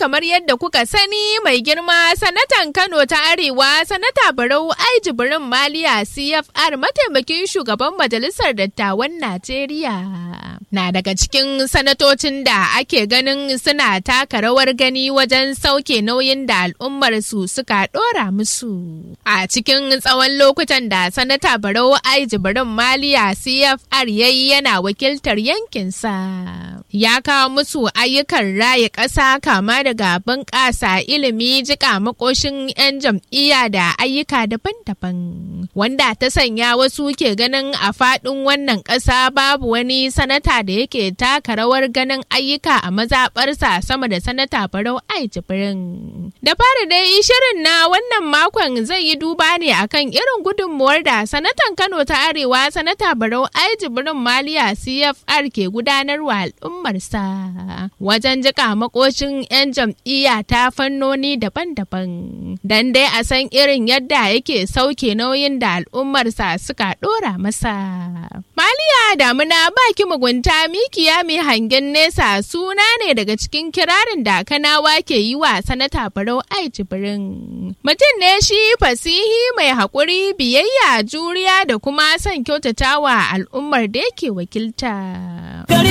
kamar yadda kuka sani mai girma sanatan Kano ta Arewa sanata Barau Ai Jibrin Maliya CFR mataimakin shugaban majalisar dattawan Najeriya. Na daga cikin sanatocin da ake ganin suna taka rawar gani wajen sauke nauyin da al'ummar su suka dora musu. A cikin tsawon lokutan da sanata Barau Ai Jibrin Maliya CFR yayi yana wakiltar yankinsa. Ya kawo musu ayyukan raya ƙasa kama daga bunƙasa ilimi jika makoshin 'yan jam'iyya da ayyuka daban-daban wanda ta sanya wasu ke ganin a faɗin wannan ƙasa babu wani sanata da yake taka rawar ganin ayyuka a mazaɓarsa sama da sanata barau ai jibrin da fara dai shirin na wannan makon zai yi duba ne akan irin gudunmuwar da sanatan kano ta arewa sanata barau ai jibrin maliya cfr ke gudanarwa al'ummarsa wajen jika makoshin 'yan jam'iyya ta fannoni daban-daban dan dai a san irin yadda yake sauke nauyin da al'ummarsa suka dora masa. Maliya damuna baki mugunta mikiya mai hangen nesa suna ne daga cikin kirarin da kanawa ke yi wa sanata barau ai jibrin. Mutum ne shi fasihi mai haƙuri biyayya juriya da kuma son kyautatawa al'ummar da yake wakilta.